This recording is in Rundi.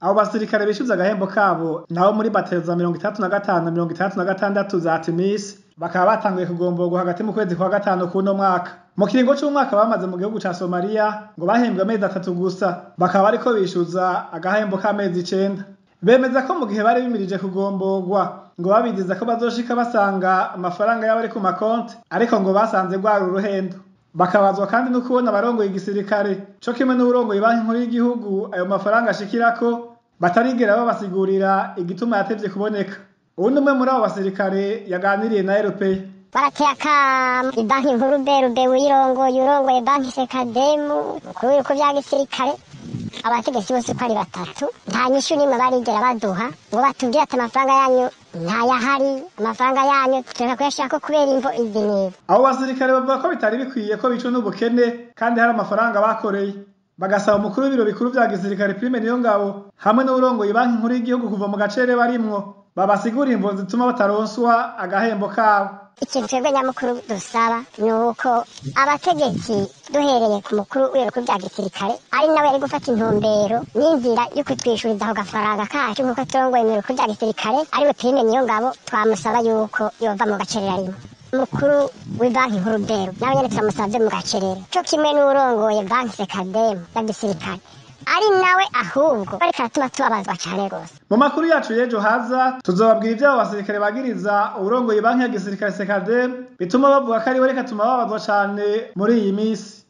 abo basirikare bishyuza agahembo kabo nabo muri batero za mirongo itandatu na gatanu na mirongo itandatu na gatandatu za timisi bakaba batanguye kugomborwa hagati mu kwezi kwa gatanu kuno mwaka mu kiringo c'umwaka bamaze mu gihugu ca somaliya ngo bahembwe amezi atatu gusa bakaba bariko bishyuza agahembo k'amezi icenda bemeza ko mu gihe bari bimirije kugomborwa ngo babiziza ko bazoshika basanga amafaranga yabo ari ku makonti ariko ngo basanze rwari uruhendo bakabazwa kandi no kubona abarongoye igisirikare co kimwe n'uburongoye banki nkuru y'igihugu ayo mafaranga ashikirako batarigera babasigurira igituma yatevye kuboneka uwundi umwe muri abo basirikare yaganiriye na eropeya barateye akamu ibanki nkuru berube wirongoye urongoye banki sekademu umukuru w'ibihugu vya gisirikare abategetsi bose uko ari batatu nta nyishu n'imwe barigera baduha ngo batubwire ati amafaranga yanyu ntayahari amafaranga yanyu tureka kuyashirako kubera imvo izi n'izi abo basirikare bavuga ko bitari bikwiye ko bicwa n'ubukene kandi hari amafaranga bakoreye bagasaba umukuru w'ibiro bikuru vya gisirikare prime niyo ngabo hamwe n'uburongoye banki nkuru y'igihugu kuva mu gacere barimwo babasigurira imvo zituma bataronswa agahembo kabo ikintu twebwe nyamukuru dusaba ni uko abategetsi duhereye ku mukuru w'ibiro bya gisirikare ari nawe yari gufata intumbero n'inzira yo kutwishuriza ako gafaranga kacu nk'uko turongoye mu biro bya gisirikare ariwe prime niyo ngabo twamusaba yuko yova mu gacerera rimwe mukuru w'ibanki nkuru beru nawe nyene turamusavye mu gacerera co kimwe n'urongoye banki sekademu ya gisirikare ari nawe ahubwo bariko aratuma tubabazwa cane rwose mu makuru yacu y'ejo haza tuzobabwira ivy'abo basirikare bagiriza uburongoye banki ya gisirikare sekademu bituma bavuga ko ariwe reka tuma babazwa cane muri iyi misi